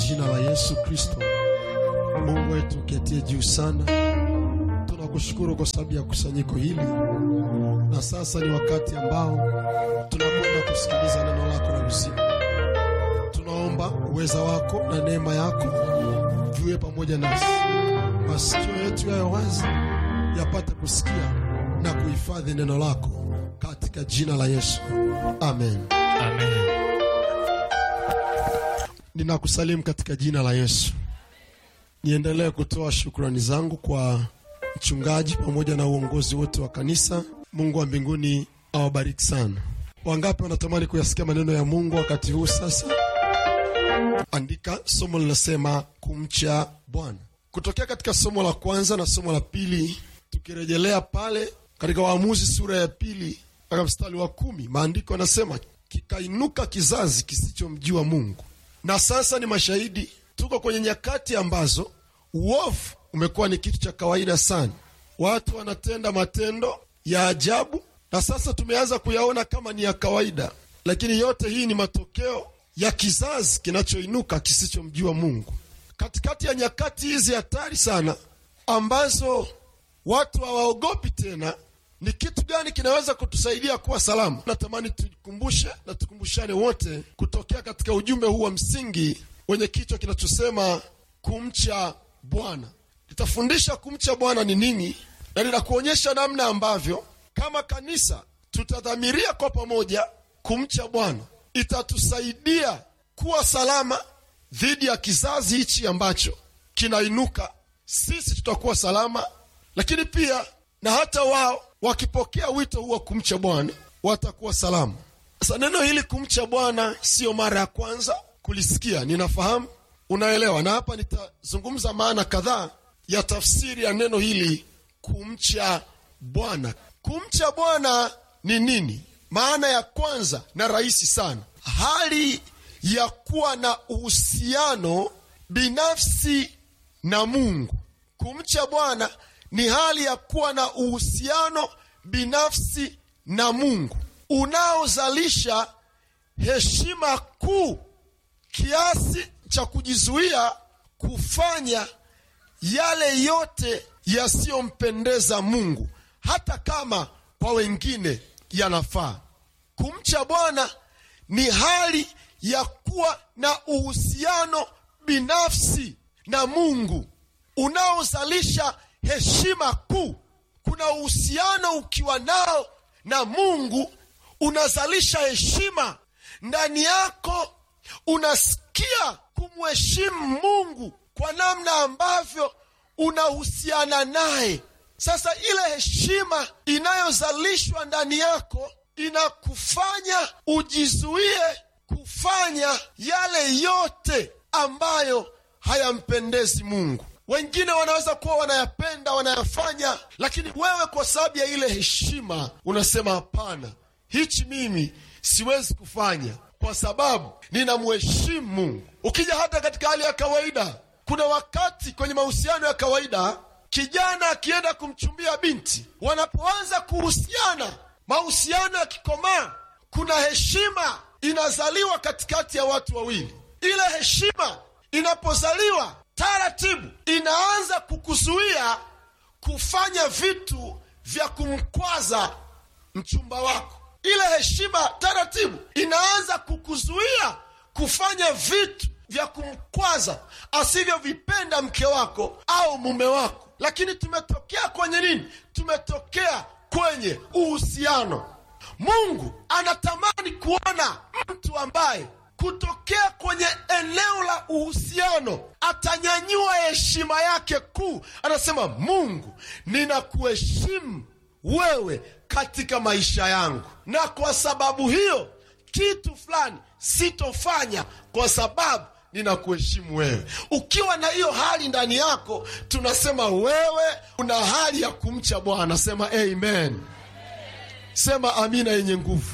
jina la Yesu Kristo. Mungu wetu uketie juu sana, tunakushukuru kwa sababu ya kusanyiko hili, na sasa ni wakati ambao tunakwenda kusikiliza neno lako la uzima. Tunaomba uweza wako na neema yako viwe pamoja nasi, masikio yetu yayo wazi yapate kusikia na kuhifadhi neno lako katika jina la Yesu, amen. Amen. Ninakusalimu katika jina la Yesu. Niendelee kutoa shukrani zangu kwa mchungaji pamoja na uongozi wote wa kanisa. Mungu wa mbinguni awabariki sana. Wangapi wanatamani kuyasikia maneno ya Mungu wakati huu sasa? Andika somo linasema kumcha Bwana, kutokea katika somo la kwanza na somo la pili, tukirejelea pale katika Waamuzi sura ya pili mpaka mstari wa kumi, maandiko yanasema kikainuka kizazi kisichomjua Mungu. Na sasa ni mashahidi, tuko kwenye nyakati ambazo uovu umekuwa ni kitu cha kawaida sana. Watu wanatenda matendo ya ajabu, na sasa tumeanza kuyaona kama ni ya kawaida, lakini yote hii ni matokeo ya kizazi kinachoinuka kisichomjua Mungu. Katikati ya nyakati hizi hatari sana ambazo watu hawaogopi tena, ni kitu gani kinaweza kutusaidia kuwa salama? Natamani tukumbushe na tukumbushane wote kutokea katika ujumbe huu wa msingi wenye kichwa kinachosema kumcha Bwana. Nitafundisha kumcha Bwana ni nini, na ninakuonyesha namna ambavyo kama kanisa tutadhamiria kwa pamoja kumcha Bwana, itatusaidia kuwa salama dhidi ya kizazi hichi ambacho kinainuka. Sisi tutakuwa salama, lakini pia na hata wao wakipokea wito huu wa kumcha Bwana watakuwa salama. Sasa neno hili kumcha Bwana siyo mara ya kwanza kulisikia, ninafahamu, unaelewa, na hapa nitazungumza maana kadhaa ya tafsiri ya neno hili kumcha Bwana. Kumcha Bwana ni nini? Maana ya kwanza na rahisi sana, hali ya kuwa na uhusiano binafsi na Mungu. Kumcha Bwana ni hali ya kuwa na uhusiano binafsi na Mungu unaozalisha heshima kuu kiasi cha kujizuia kufanya yale yote yasiyompendeza Mungu, hata kama kwa wengine yanafaa. Kumcha Bwana ni hali ya kuwa na uhusiano binafsi na Mungu unaozalisha heshima kuu. Kuna uhusiano ukiwa nao na Mungu unazalisha heshima ndani yako, unasikia kumheshimu Mungu kwa namna ambavyo unahusiana naye. Sasa ile heshima inayozalishwa ndani yako inakufanya ujizuie kufanya yale yote ambayo hayampendezi Mungu. Wengine wanaweza kuwa wanayapenda, wanayafanya, lakini wewe kwa sababu ya ile heshima unasema hapana, hichi mimi siwezi kufanya kwa sababu ninamheshimu Mungu. Ukija hata katika hali ya kawaida, kuna wakati kwenye mahusiano ya kawaida, kijana akienda kumchumbia binti, wanapoanza kuhusiana, mahusiano yakikomaa, kuna heshima inazaliwa katikati ya watu wawili. Ile heshima inapozaliwa taratibu inaanza kukuzuia kufanya vitu vya kumkwaza mchumba wako. Ile heshima taratibu inaanza kukuzuia kufanya vitu vya kumkwaza asivyovipenda mke wako au mume wako. Lakini tumetokea kwenye nini? Tumetokea kwenye uhusiano. Mungu anatamani kuona mtu ambaye kutokea kwenye eneo la uhusiano atanyanyua heshima yake kuu. Anasema, Mungu, ninakuheshimu wewe katika maisha yangu, na kwa sababu hiyo kitu fulani sitofanya kwa sababu ninakuheshimu wewe. Ukiwa na hiyo hali ndani yako, tunasema wewe una hali ya kumcha Bwana. Sema amen, sema amina yenye nguvu.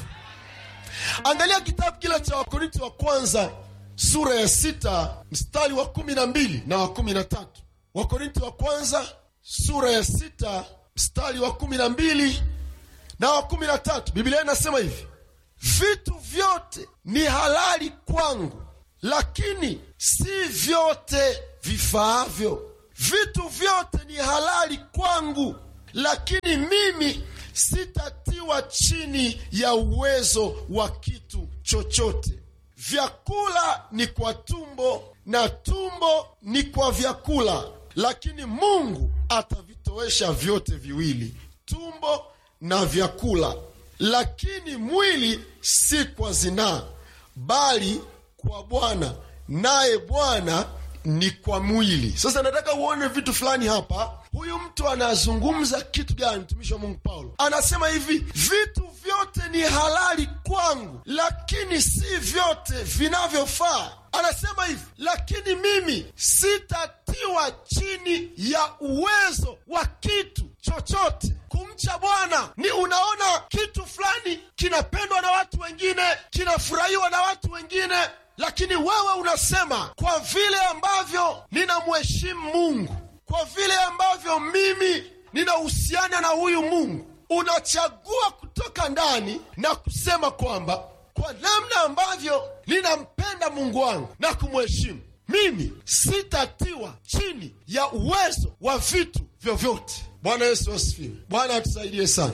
Angalia kitabu kile cha Wakorinti wa kwanza sura ya sita mstari wa kumi na mbili na wa kumi na tatu. Wakorinti wa kwanza sura ya sita mstari wa kumi na mbili na wa kumi na tatu. Biblia inasema hivi: vitu vyote ni halali kwangu, lakini si vyote vifaavyo. Vitu vyote ni halali kwangu, lakini mimi sitatiwa chini ya uwezo wa kitu chochote. Vyakula ni kwa tumbo na tumbo ni kwa vyakula, lakini Mungu atavitowesha vyote viwili, tumbo na vyakula. Lakini mwili si kwa zinaa, bali kwa Bwana, naye Bwana ni kwa mwili. Sasa nataka uone vitu fulani hapa. Huyu mtu anazungumza kitu gani? Mtumishi wa Mungu Paulo anasema hivi, vitu vyote ni halali kwangu, lakini si vyote vinavyofaa. Anasema hivi, lakini mimi sitatiwa chini ya uwezo wa kitu chochote. Kumcha Bwana ni unaona kitu fulani kinapendwa na watu wengine, kinafurahiwa na watu wengine lakini wewe unasema kwa vile ambavyo ninamheshimu Mungu, kwa vile ambavyo mimi ninahusiana na huyu Mungu, unachagua kutoka ndani na kusema kwamba kwa namna ambavyo ninampenda Mungu wangu na kumheshimu, mimi sitatiwa chini ya uwezo wa vitu vyovyote. Bwana Yesu asifiwe. Bwana atusaidie sana.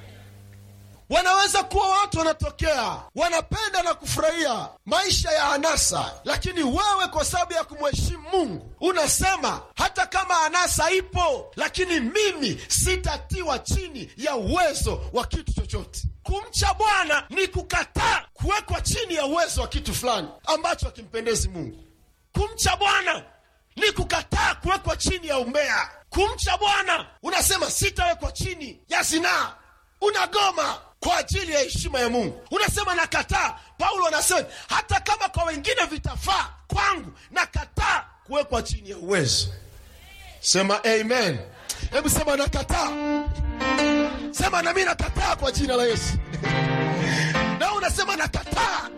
Wanaweza kuwa watu wanatokea wanapenda na kufurahia maisha ya anasa, lakini wewe kwa sababu ya kumheshimu Mungu unasema hata kama anasa ipo, lakini mimi sitatiwa chini ya uwezo wa kitu chochote. Kumcha Bwana ni kukataa kuwekwa chini ya uwezo wa kitu fulani ambacho hakimpendezi Mungu. Kumcha Bwana ni kukataa kuwekwa chini ya umbea. Kumcha Bwana unasema sitawekwa chini ya zinaa, unagoma kwa ajili ya heshima ya Mungu, unasema nakataa. Paulo anasema hata kama kwa wengine vitafaa, kwangu nakataa kuwekwa chini ya uwezo. Sema amen. Hebu sema nakataa, sema nami nakataa kwa jina la Yesu. Na unasema nakataa.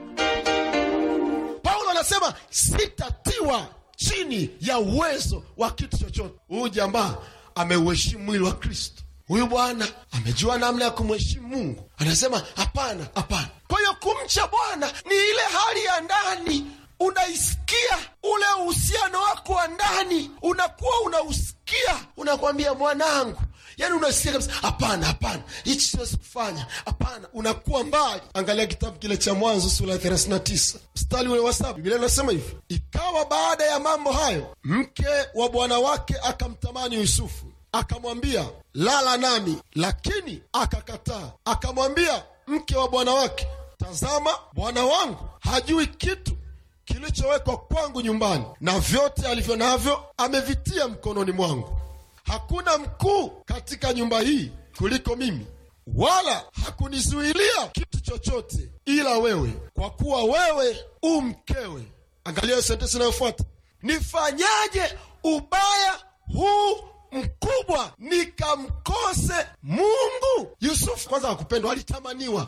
Paulo anasema sitatiwa chini ya uwezo wa kitu chochote. Huyu jamaa ameuheshimu mwili wa Kristo. Huyu bwana amejua namna ya kumheshimu Mungu, anasema hapana, hapana. Kwa hiyo kumcha Bwana ni ile hali ya ndani, unaisikia ule uhusiano wako wa ndani, unakuwa unausikia, unakwambia mwanangu, yani unasikia kabisa, hapana, hapana, hichi siwezi kufanya, hapana, unakuwa mbali. Angalia kitabu kile cha Mwanzo sura ya 39 mstari ule wa saba, Biblia inasema hivi: ikawa baada ya mambo hayo, mke wa bwana wake akamtamani Yusufu akamwambia lala nami, lakini akakataa. Akamwambia mke wa bwana wake, tazama, bwana wangu hajui kitu kilichowekwa kwangu nyumbani, na vyote alivyo navyo amevitia mkononi mwangu. Hakuna mkuu katika nyumba hii kuliko mimi, wala hakunizuilia kitu chochote ila wewe, kwa kuwa wewe u mkewe. Angalia sentensi inayofuata, nifanyaje ubaya huu mkubwa nikamkose Mungu? Yusufu kwanza hakupendwa, alitamaniwa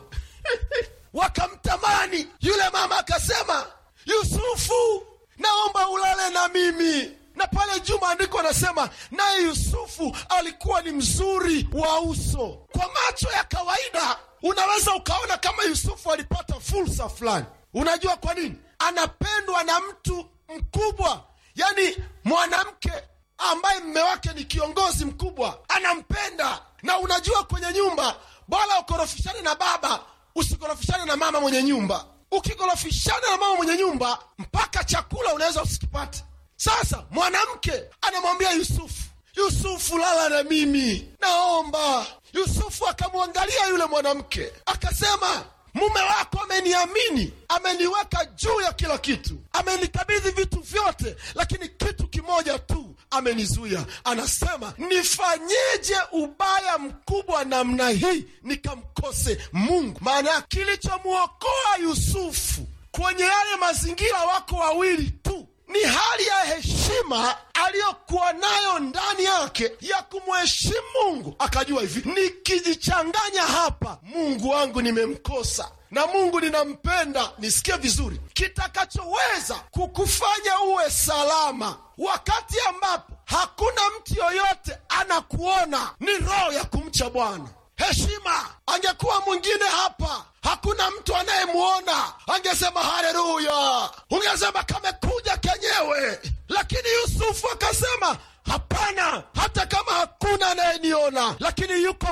wakamtamani. Yule mama akasema, Yusufu, naomba ulale na mimi. Na pale juu maandiko anasema, naye Yusufu alikuwa ni mzuri wa uso. Kwa macho ya kawaida unaweza ukaona kama Yusufu alipata fursa fulani. Unajua kwa nini? Anapendwa na mtu mkubwa, yaani mwanamke ambaye mme wake ni kiongozi mkubwa anampenda. Na unajua kwenye nyumba bora ukorofishane na baba, usikorofishane na mama mwenye nyumba. Ukikorofishana na mama mwenye nyumba, mpaka chakula unaweza usikipate. Sasa mwanamke anamwambia Yusufu, Yusufu, lala na mimi, naomba. Yusufu akamwangalia yule mwanamke akasema, mume wako ameniamini, ameniweka juu ya kila kitu, amenikabidhi vitu vyote, lakini kitu kimoja tu amenizuia. Anasema, nifanyeje ubaya mkubwa namna hii nikamkose Mungu? Maana kilichomwokoa Yusufu kwenye yale mazingira, wako wawili tu ni hali ya heshima aliyokuwa nayo ndani yake ya kumheshimu Mungu. Akajua hivi, nikijichanganya hapa, Mungu wangu nimemkosa na Mungu ninampenda. Nisikie vizuri, kitakachoweza kukufanya uwe salama wakati ambapo hakuna mtu yoyote anakuona ni roho ya kumcha Bwana. heshima. Angekuwa mwingine hapa, hakuna mtu anayemwona, angesema haleluya, ungesema kamekuja kenyewe. Lakini Yusufu akasema hapana, hata kama hakuna anayeniona, lakini yuko